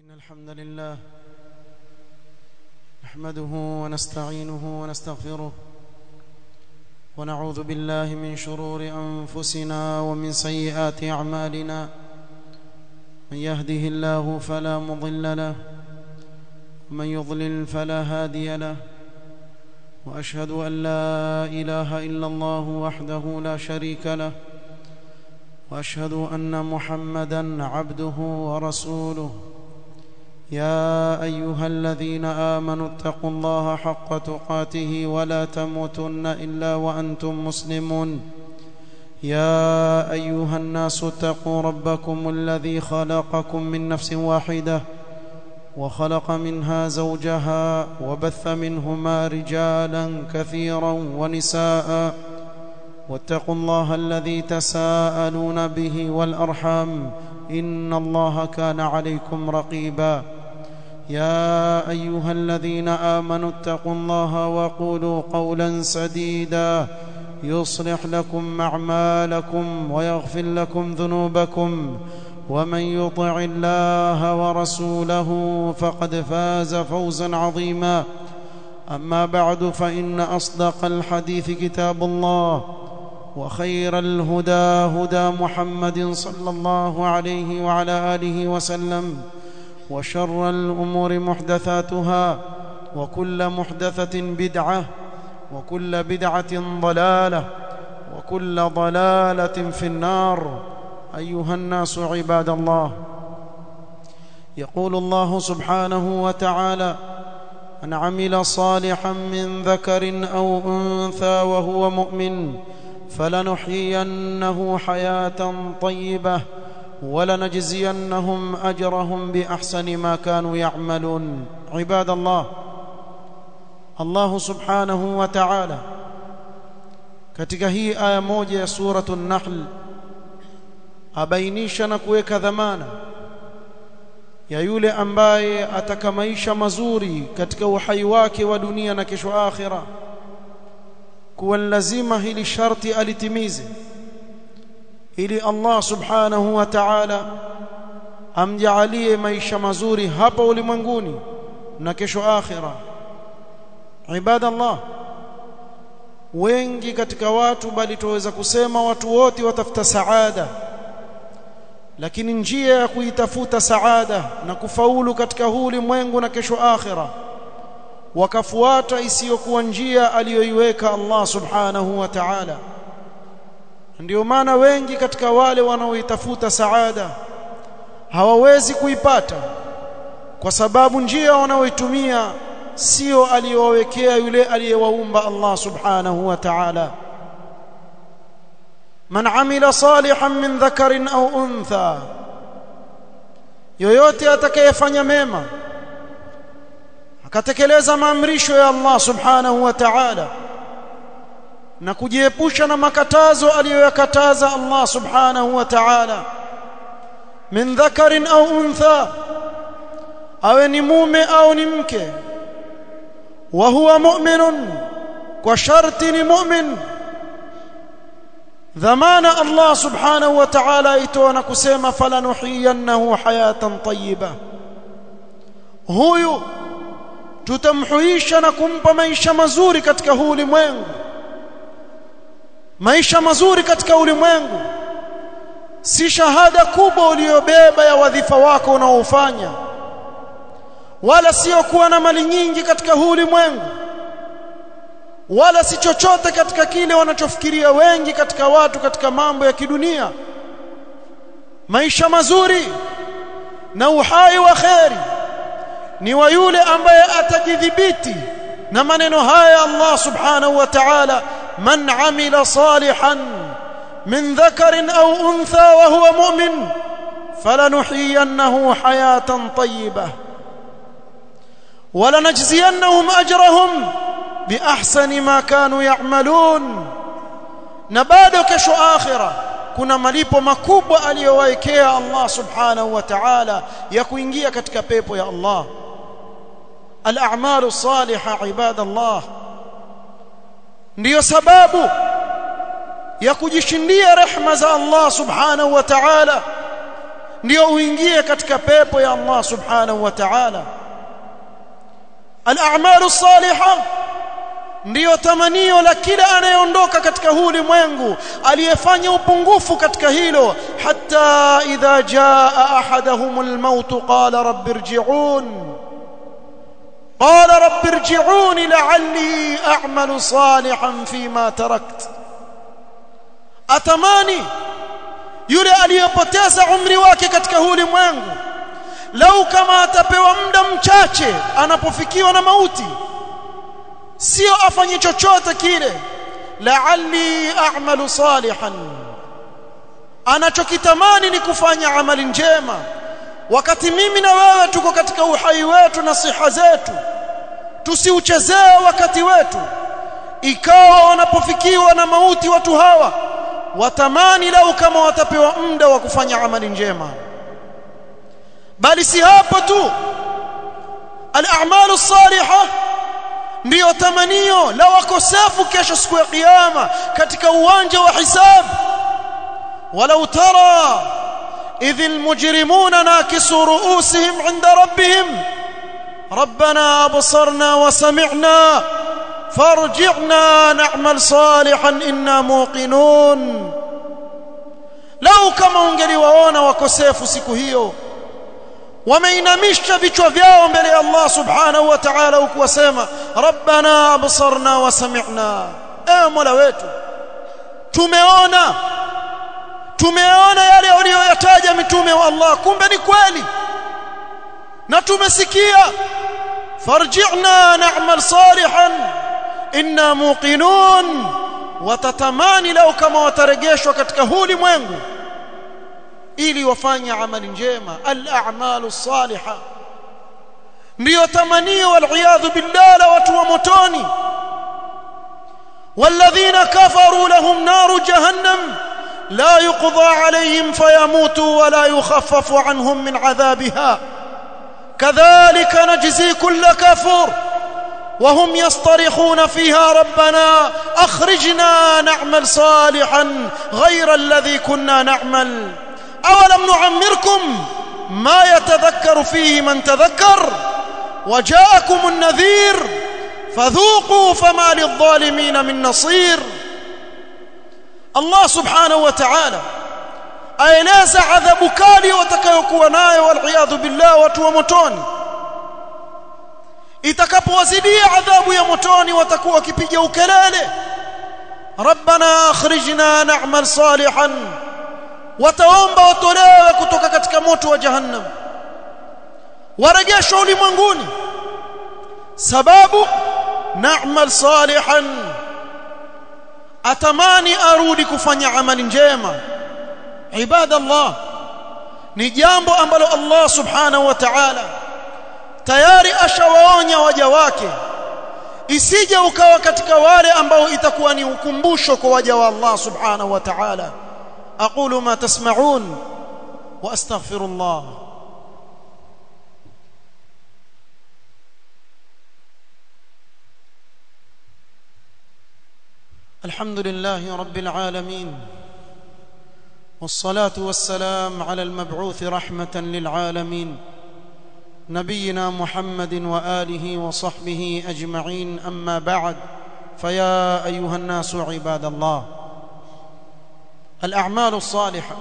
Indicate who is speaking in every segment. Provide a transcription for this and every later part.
Speaker 1: إن الحمد لله نحمده ونستعينه ونستغفره ونعوذ بالله من شرور أنفسنا ومن سيئات أعمالنا من يهده الله فلا مضل له ومن يضلل فلا هادي له وأشهد أن لا إله إلا الله وحده لا شريك له واشهد ان محمدا عبده ورسوله يا ايها الذين امنوا اتقوا الله حق تقاته ولا تموتن الا وانتم مسلمون يا ايها الناس اتقوا ربكم الذي خلقكم من نفس واحده وخلق منها زوجها وبث منهما رجالا كثيرا ونساء واتقوا الله الذي تساءلون به والارحام ان الله كان عليكم رقيبا يا ايها الذين امنوا اتقوا الله وقولوا قولا سديدا يصلح لكم اعمالكم ويغفر لكم ذنوبكم ومن يطع الله ورسوله فقد فاز فوزا عظيما اما بعد فان اصدق الحديث كتاب الله وخير الهدى هدى محمد صلى الله عليه وعلى اله وسلم وشر الامور محدثاتها وكل محدثه بدعه وكل بدعه ضلاله وكل ضلاله في النار ايها الناس عباد الله يقول الله سبحانه وتعالى من عمل صالحا من ذكر او انثى وهو مؤمن فلنحيينه حياه طيبه ولنجزينهم اجرهم باحسن ما كانوا يعملون عباد الله الله سبحanahu wa ta'ala katika hii aya moja ya suratu an-nahl abainisha na kuweka dhamana ya yule ambaye ataka maisha mazuri katika uhai wake wa dunia na kesho akhira kuwa lazima hili sharti alitimize ili Allah subhanahu wa ta'ala amjalie maisha mazuri hapa ulimwenguni na kesho akhira ibadallah wengi katika watu bali tuweza kusema watu wote watafuta saada lakini njia ya kuitafuta saada na kufaulu katika huu ulimwengu na kesho akhira wakafuata isiyokuwa njia aliyoiweka Allah subhanahu wa ta'ala ndio maana wengi katika wale wanaoitafuta saada hawawezi kuipata kwa sababu njia wanaoitumia sio aliyowawekea yule aliyewaumba Allah subhanahu wa ta'ala man amila salihan min dhakarin au untha yoyote atakayefanya mema akatekeleza maamrisho ya Allah subhanahu wa ta'ala na kujiepusha na makatazo aliyoyakataza Allah subhanahu wa ta'ala min dhakarin au untha awe ni mume au ni mke wa huwa mu'minun kwa sharti ni mu'min dhamana Allah subhanahu wa ta'ala itoa na kusema falanuhiyannahu hayatan tayyiba huyu tutamhuisha na kumpa maisha mazuri katika huu ulimwengu maisha mazuri katika ulimwengu si shahada kubwa uliyobeba ya wadhifa wako unaofanya wala sio kuwa na mali nyingi katika huu ulimwengu wala si chochote katika kile wanachofikiria wengi katika watu katika mambo ya kidunia maisha mazuri na uhai wa kheri ni wa yule ambaye atajidhibiti na maneno haya Allah subhanahu wa ta'ala man amila salihan min dhakarin au untha wa huwa mu'min falanuhiyannahu hayatan tayyibah ولنجزينهم اجرهم باحسن ما كانوا يعملون na bado kesho akhira kuna malipo makubwa aliyowaekea Allah subhanahu wa ta'ala ya kuingia katika pepo ya Allah al-a'malu salihah ibadallah ndiyo sababu ya kujishindia rehma za Allah subhanahu wa ta'ala ndio uingie katika pepo ya Allah subhanahu wa ta'ala al-a'malu salihah ndiyo tamanio la kila anayeondoka katika huu ulimwengu aliyefanya upungufu katika hilo hatta idha jaa ahaduhum al-maut qala rabbi irji'un qala rabbi irji'un la'alli a'malu salihan fima tarakt atamani yule aliyepoteza umri wake katika huu ulimwengu lau kama atapewa muda mchache anapofikiwa na mauti sio afanye chochote kile la'alli a'malu salihan anachokitamani ni kufanya amali njema wakati mimi na wewe tuko katika uhai wetu na siha zetu tusiuchezee wakati wetu ikawa wanapofikiwa na mauti watu hawa watamani lau kama watapewa muda wa kufanya amali njema bali si hapo tu al-a'malu salihah ndiyo tamanio la wakosefu kesho siku ya kiyama katika uwanja wa hisab walau tara idh almujrimuna nakisu ru'usihim 'inda rabbihim ربنا أبصرنا وسمعنا فارجعنا نعمل صالحا إنا موقنون لو كما ungeliwaona wakosefu siku hiyo wameinamisha vichwa vyao mbele ya Allah subhanahu wa ta'ala huku wasema rabbana absarna wa sami'na ewe mola wetu tumeona tumeona yale waliyoyataja mitume wa Allah kumbe ni kweli na tumesikia farji'na na'mal salihan inna muqinun watatamani lau kama watarejeshwa katika huu ulimwengu ili wafanye amali njema al-a'malu salihah ndio tamanio wal billah la watu wa motoni والذين كفروا لهم نار جهنم لا يقضى عليهم فيموتوا ولا يخفف عنهم من عذابها كذلك نجزي كل كفور وهم يصطرخون فيها ربنا اخرجنا نعمل صالحا غير الذي كنا نعمل أولم نعمركم ما يتذكر فيه من تذكر وجاءكم النذير فذوقوا فما للظالمين من نصير الله سبحانه وتعالى aeleza adhabu kali watakayokuwa nayo waliyadhu billah watu wa motoni itakapowazidia adhabu ya motoni watakuwa wakipiga ukelele rabbana akhrijna na'mal salihan wataomba watolewe kutoka katika moto wa jahannam warejeshwa ulimwenguni sababu na'mal salihan atamani arudi kufanya amali njema ibadallah ni jambo ambalo Allah subhanahu wa ta'ala tayari ashawaonya waja wake isije ukawa katika wale ambao itakuwa ni ukumbusho kwa waja wa Allah subhanahu wa ta'ala أقول ما تسمعون وأستغفر الله الحمد لله رب العالمين والصلاة والسلام على المبعوث رحمة للعالمين نبينا محمد وآله وصحبه أجمعين أما بعد فيا أيها الناس عباد الله al-a'malu salihah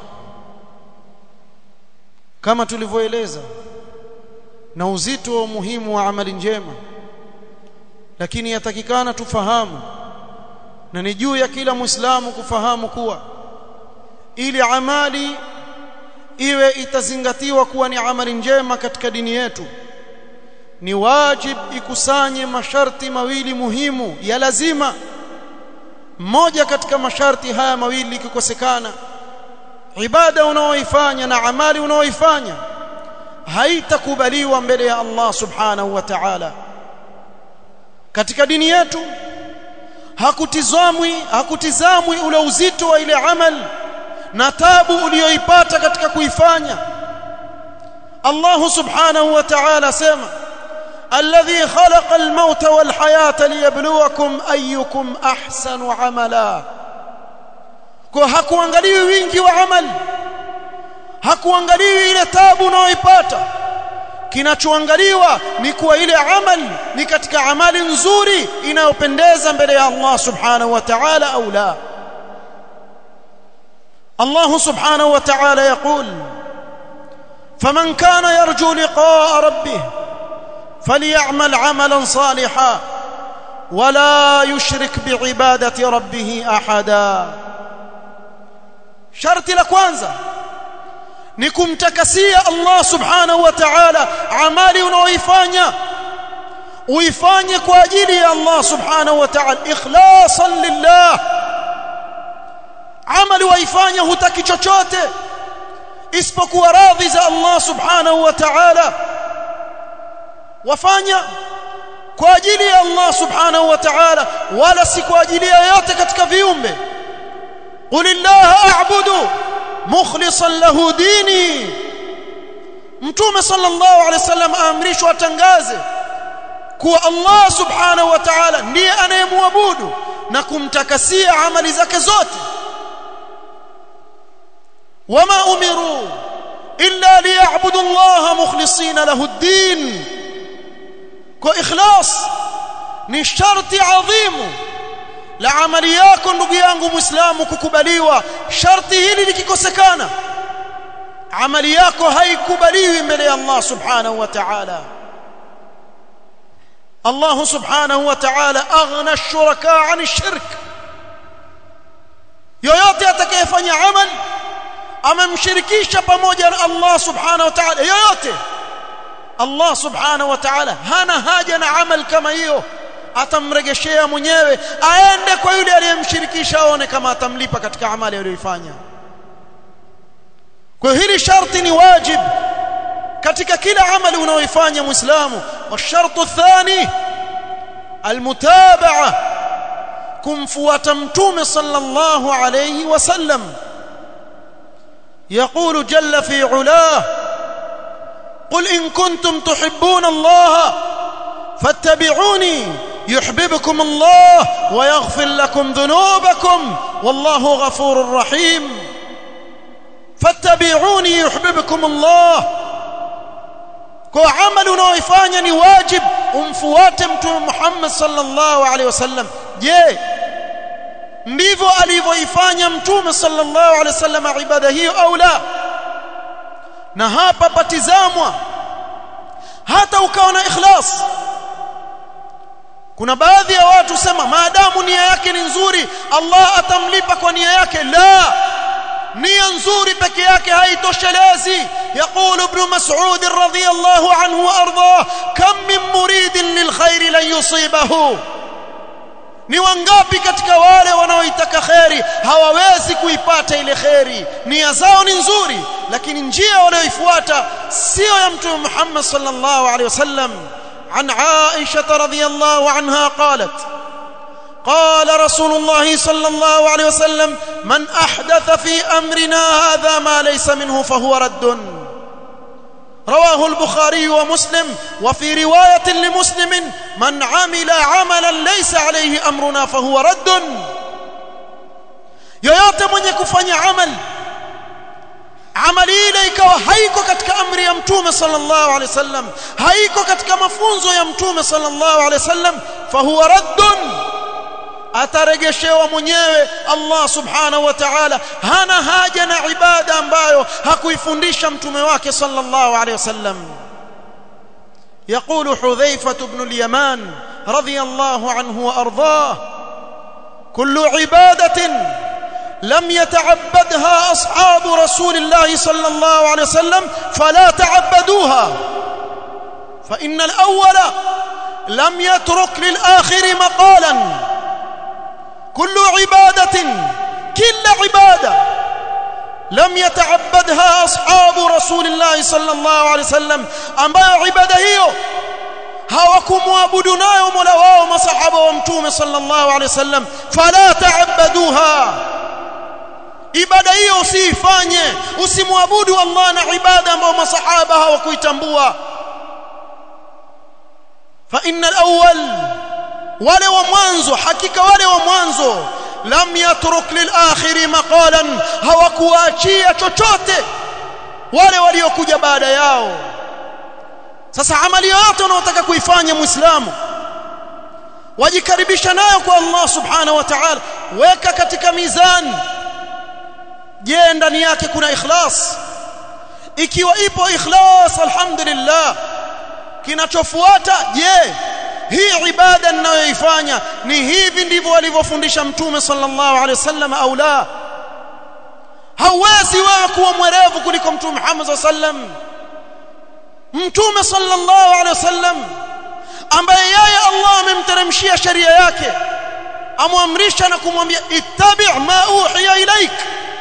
Speaker 1: kama tulivyoeleza na uzito wa umuhimu wa amali njema lakini yatakikana tufahamu na ni juu ya kila muislamu kufahamu kuwa ili amali iwe itazingatiwa kuwa ni amali njema katika dini yetu ni wajib ikusanye masharti mawili muhimu ya lazima mmoja katika masharti haya mawili ikikosekana ibada unaoifanya na amali unaoifanya haitakubaliwa mbele ya Allah subhanahu wa ta'ala katika dini yetu hakutizamwi hakutizamwi ule uzito wa ile amal na tabu uliyoipata katika kuifanya Allah subhanahu wa ta'ala sema الذي خلق الموت والحياة ليبلوكم أيكم أحسن عملا kwa hakuangalii wingi wa amali hakuangaliwi ile tabu unayoipata kinachoangaliwa ni kuwa ile amali ni katika amali nzuri inayopendeza mbele ya Allah subhanahu wa ta'ala au la الله سبحانه وتعالى يقول فمن كان يرجو لقاء ربه فليعمل عملا صالحا ولا يشرك بعبادة ربه أحدا شرط لكوانزا ni kumtakasia Allah subhanahu wa ta'ala amali unaoifanya uifanye kwa ajili ya Allah subhanahu wa ta'ala ikhlasan lillah amali waifanya hutaki chochote isipokuwa radhi za Allah subhanahu wa ta'ala wafanya kwa ajili ya Allah subhanahu wa ta'ala wala si kwa ajili ya yote katika viumbe qulillaha a'budu mukhlishan lahu dini mtume sallallahu alaihi wasallam aamrishwa atangaze kuwa Allah subhanahu wa ta'ala ndiye anayemwabudu na kumtakasia amali zake zote wama umiru illa liya'budu Allah mukhlishin lahu ad-din kwa ikhlas ni sharti adhimu la amali yako ndugu yangu muislamu kukubaliwa sharti hili likikosekana amali yako haikubaliwi mbele ya Allah subhanahu wa ta'ala Allah subhanahu wa ta'ala aghna ash-shuraka 'an ash-shirk yoyote atakayefanya amal amemshirikisha pamoja na Allah subhanahu wa ta'ala yoyote Allah subhanahu wa ta'ala hana haja na amal kama hiyo atamregeshea mwenyewe aende kwa yule aliyemshirikisha aone kama atamlipa katika amali aliyoifanya kwa hili sharti ni wajib katika kila amali unaoifanya muislamu washartu thani almutabaa kumfuata mtume sallallahu alayhi wasallam يقول جل في علاه قل إن كنتم تحبون الله فاتبعوني يحببكم الله ويغفر لكم ذنوبكم والله غفور رحيم فاتبعوني يحببكم الله kwa amali unaoifanya ni wajib umfuate mtume Muhammad sallallahu alaihi wasallam je ndivyo alivyoifanya mtume sallallahu alaihi wasallam ibada hiyo au la na hapa patizamwa hata ukawa na ikhlas kuna baadhi ya watu sema maadamu nia yake ni nzuri Allah atamlipa kwa nia yake la nia nzuri peke yake haitoshelezi يقول ابن مسعود رضي الله عنه وارضاه كم من مريد للخير لن يصيبه ni wangapi katika wale wanaoitaka kheri hawawezi kuipata ile kheri nia zao ni nzuri lakini njia wanayoifuata sio ya mtume Muhammad sallallahu alaihi wasallam عن عائشة رضي الله عنها قالت قال رسول الله صلى الله عليه وسلم من أحدث في أمرنا هذا ما ليس منه فهو رد رواه البخاري ومسلم وفي رواية لمسلم من عمل عملا ليس عليه أمرنا فهو رد yoyote mwenye kufanya amali amali ile ikawa haiko katika amri ya mtume sallallahu alaihi wasallam haiko katika mafunzo ya mtume sallallahu alaihi wasallam fahuwa raddun ataregeshewa mwenyewe Allah subhanahu wa ta'ala hana haja na ibada ambayo hakuifundisha mtume wake sallallahu alaihi wasallam يقول حذيفة بن اليمان رضي الله عنه وأرضاه كل عبادة لم يتعبدها أصحاب رسول الله صلى الله عليه وسلم فلا تعبدوها فإن الأول لم يترك للآخر مقالا كل عبادة كل عبادة لم يتعبدها أصحاب رسول الله صلى الله عليه وسلم ambayo ibada hiyo hawakumwabudu nayo Mola wao masahaba wa mtume sallallahu alaihi wasallam fala ta'abbaduha ibada hiyo usiifanye usimwabudu Allah na ibada ambayo masahaba hawakuitambua fa innal awwal wale wa mwanzo hakika wale wa mwanzo lam yatruk lil akhiri maqalan hawakuachia chochote wale waliokuja baada yao sasa amali yote unaotaka kuifanya muislamu wajikaribisha nayo kwa Allah subhanahu wa ta'ala weka katika mizani je ndani yake kuna ikhlas ikiwa ipo ikhlas alhamdulillah kinachofuata je hii ibada ninayoifanya ni hivi ndivyo alivyofundisha mtume sallallahu alaihi wasallam au la hauwezi wewe kuwa mwerevu kuliko mtume Muhammad sallam mtume sallallahu alaihi wasallam ambaye yeye Allah amemteremshia sheria yake amwamrisha na kumwambia ittabi' ma uhiya ilaik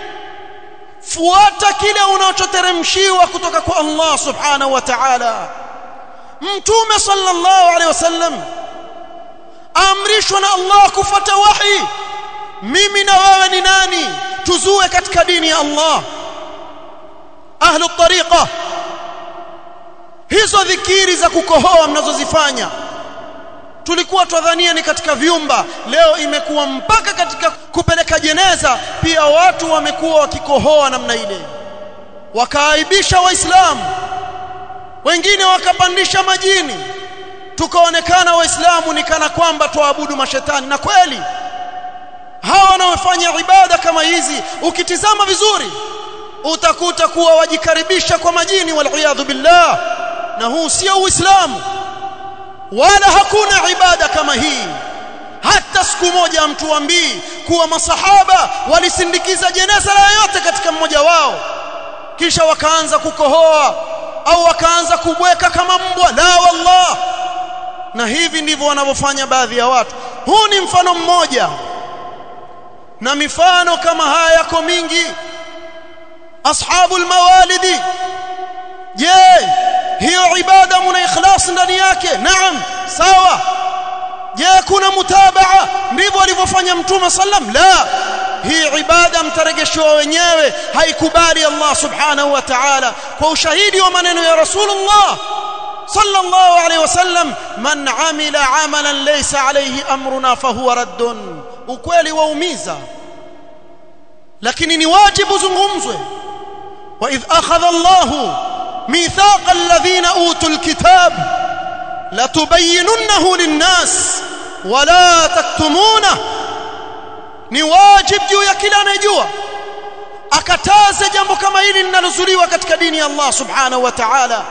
Speaker 1: fuata kile unachoteremshiwa kutoka kwa Allah subhanahu wa ta'ala mtume sallallahu alaihi wasallam amrishwa na Allah kufuata wahi mimi na wewe ni nani tuzue katika dini ya Allah ahlu tariqa hizo dhikiri za kukohoa mnazozifanya tulikuwa twadhania ni katika vyumba leo imekuwa mpaka katika kupeleka jeneza pia watu wamekuwa wakikohoa namna ile wakaaibisha waislamu wengine wakapandisha majini tukaonekana waislamu ni kana kwamba tuabudu mashetani na kweli hawa wanaofanya ibada kama hizi ukitizama vizuri utakuta kuwa wajikaribisha kwa majini waliyadhu billah na huu sio uislamu wala hakuna ibada kama hii hata siku moja mtuambii kuwa masahaba walisindikiza jeneza la yote katika mmoja wao kisha wakaanza kukohoa au wakaanza kubweka kama mbwa la wallah na hivi ndivyo wanavyofanya baadhi ya watu huu ni mfano mmoja na mifano kama haya yako mingi ashabul mawalidi je hiyo ibada mna ikhlas ndani yake naam sawa je kuna mutabaa ndivyo alivyofanya mtume sallam la hii ibada mtaregeshewa wenyewe haikubali Allah subhanahu wa ta'ala kwa ushahidi wa maneno ya rasulullah sallallahu alayhi wasallam man amila amalan laysa alayhi amruna fahuwa raddun ukweli waumiza lakini ni wajibu zungumzwe wa idh akhadha Allahu ميثاق الذين اوتوا الكتاب لتبيننه للناس ولا تكتمونه ni wajib juu ya kila anayejua akataze jambo kama hili linalozuliwa katika dini ya Allah subhanahu wa ta'ala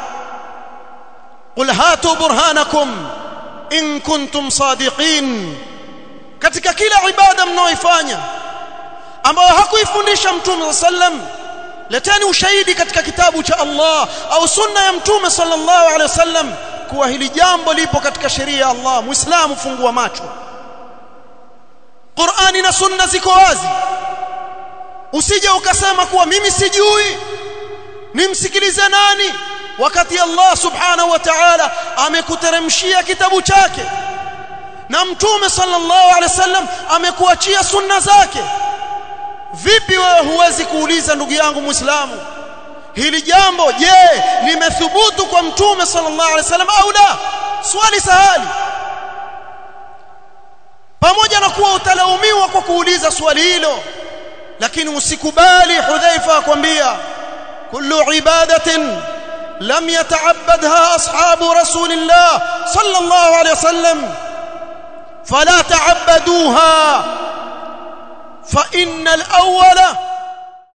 Speaker 1: qul hatu burhanakum in kuntum sadiqin katika kila ibada mnaoifanya ambayo hakuifundisha mtume sallam leteni ushahidi katika kitabu cha Allah au sunna ya mtume sallallahu alaihi wasallam kuwa hili jambo lipo katika sheria ya Allah muislamu fungua macho Qur'ani na sunna ziko wazi usije ukasema kuwa mimi sijui nimsikilize nani wakati Allah subhanahu wa ta'ala amekuteremshia kitabu chake na mtume sallallahu alaihi wasallam amekuachia sunna zake vipi wewe huwezi kuuliza ndugu yangu muislamu hili jambo je limethubutu kwa mtume sallallahu alaihi wasallam au la swali sahali pamoja na kuwa utalaumiwa kwa kuuliza swali hilo lakini usikubali hudhaifa akwambia kullu ibadatin lam yata'abbadha ashabu rasulillah sallallahu alaihi wasallam fala ta'abbaduha fa innal awwala